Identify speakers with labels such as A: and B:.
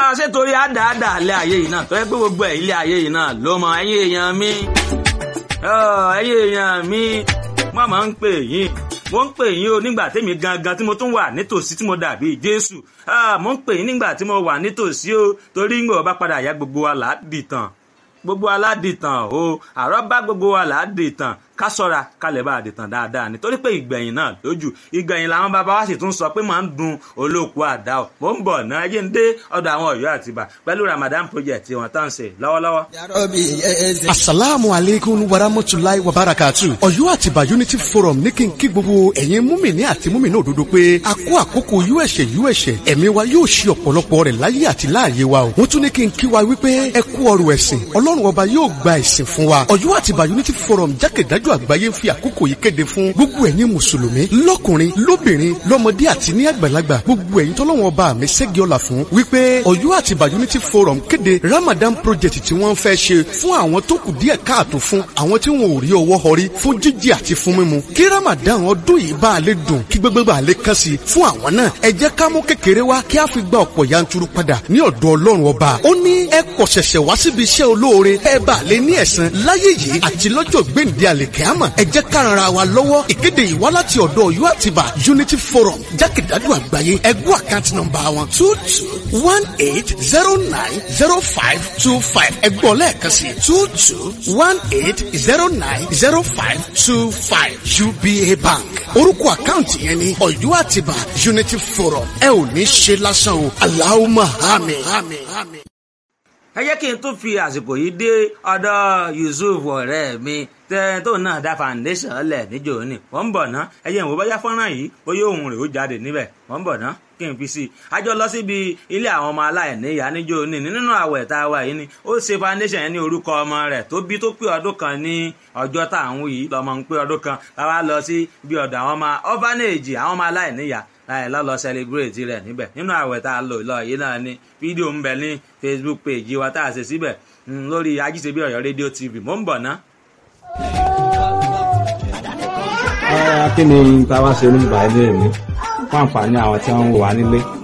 A: ṣé torí àdáàdà ilé ayé yìí náà tó yẹ pé gbogbo ẹ̀ ilé ayé yìí náà ló mọ ẹ̀yin èèyàn mi ẹ̀yin èèyàn mi wọ́n máa ń pè yín mo ń pè yín o nígbà tèmi gangan tí mo tún wà nítòsí tí mo dàbí Jésù mo ń pè yín nígbà tí mo wà nítòsí o torí ń gbọ́ bá padà yá gbogbo wa là á dìtàn gbogbo aládìtàn o àrọ́ bá gbogbo wa là á dìtàn ká sọ́ra ká lè bá a dìtàn dáadáa nítorí pé ìgbẹ̀yìn náà lójú ìgbẹ̀yìn làwọn bàbá wa sì tún sọ pé máa ń dun olóòkú àdá o mò ń bọ̀ náà yé ń dé ọ̀dọ̀ àwọn Ọ̀yọ́ àtìbà pẹ̀lú Ramadan project tí wọ́n tán ṣe lọ́wọ́lọ́wọ́.
B: asalaamu aleykum warahmatulahi wabarakatu Ọ̀yọ́ àtìbà unity forum ní kí n kí gbogbo ẹ̀yin múmìnì àti múmìnì òdodo pé a kó àkókò uẹ̀ṣẹ̀ uẹ̀ṣẹ̀ ẹ̀mí wa yóò ṣe ọ̀pọ̀lọpọ̀ rẹ̀ láyé àti láàyè wa o wọ́n tún ní kí n kí wa wípé ẹ kú ọrọ̀ ẹ̀sìn ọlọ́run ọba yóò gba ẹ̀sìn fún wa Ọ̀yọ́ àtìbà unity forum jákèjádò àgbáyé ń fi àkókò yìí kéde fún gbogbo ẹ̀yin mùsùlùmí lọ́kùnrin lóbìnrin lọ́mọdé àti ní àgbàlagbà gbogbo ẹ̀yin tọ́lọ́wọ́n ọba mi ṣẹ́gi ọ̀la fún wípé Ọ̀yọ́ àtìbà unity forum kéde Ramadan project tí wọ́n fẹ́ ṣe fún àwọn tó kù díẹ̀ káàtó fún àwọn tí wọn ò rí ọwọ́ họrí fún jíjẹ àti fún mímu kí Ramadan ọdún yìí bá a lè dùn kí gbogbo bá a lè kàn sí fún àwọn náà ẹ jẹ́ ká mú kékeré wá kí a fi gba ọ̀pọ̀ yanturu padà ní ọ̀dọ̀ Ọlọ́run ọba ó ní ẹ kọ̀ ṣẹ̀ṣẹ̀ wá síbi iṣẹ́ olóore ẹ bá a lè ní ẹ̀san láyé yìí àti lọ́jọ́ gbèǹde àlèkẹ́àmọ̀ ẹ jẹ́ ká ran ara wa lọ́wọ́ ìkéde yìí wá láti ọ̀dọ̀ Ọ̀yọ́ àtibá Unity Forum jákèjádò àgbáyé ẹgbẹ́ àkáǹtì nọ́mbà wọn two two one eight zero nine zero five two five ẹgbọ́n lẹ́ẹ̀kan sí two two one eight zero nine zero five two five UBA Bank orúkọ àkáǹtì yẹn ni Ọ̀yọ́ àtibá Unity Forum ẹ ò ní ṣe lásán o Allahumma àmín.
A: ẹ jẹ́ kí n tún fi àsìkò yìí dé ọ̀dọ̀ Yusuf ọ̀rẹ́ mi tẹ tó náà dá foundation lẹ̀ níjò ní wọ́n ń bọ̀ ná ẹ̀yẹ̀ ìwò bóyá fọ́nrán yìí bóyá òun rè ó jáde níbẹ̀ wọ́n ń bọ̀ ná kí n fi sí i àjọ lọ síbi ilé àwọn ọmọ aláìní ìyá níjò ní nínú àwẹ̀ tá a wà yìí ni ó ṣe foundation yẹn ní orúkọ ọmọ rẹ̀ tó bí tó pé ọdún kan ní ọjọ́ tá à ń wí yìí lọ́mọ ń pé ọdún kan láwa lọ sí bí ọ̀dọ̀ àwọn ọmọ orphanage àwọn ọmọ aláìní ìyá láì lọ́lọ́ celebrate rẹ̀ níbẹ̀ nínú àwẹ̀ tá a lò lọ yìí náà ni fídíò ń bẹ ní Facebook page wa tá a ṣe síbẹ̀ lórí ajíṣebí Ọ̀yọ́ rédíò TV mò ń bọ̀ ná
C: kí ni táwa ṣe oníbàá ilé mi fún àǹfààní àwọn tí wọ́n ń wò wá nílé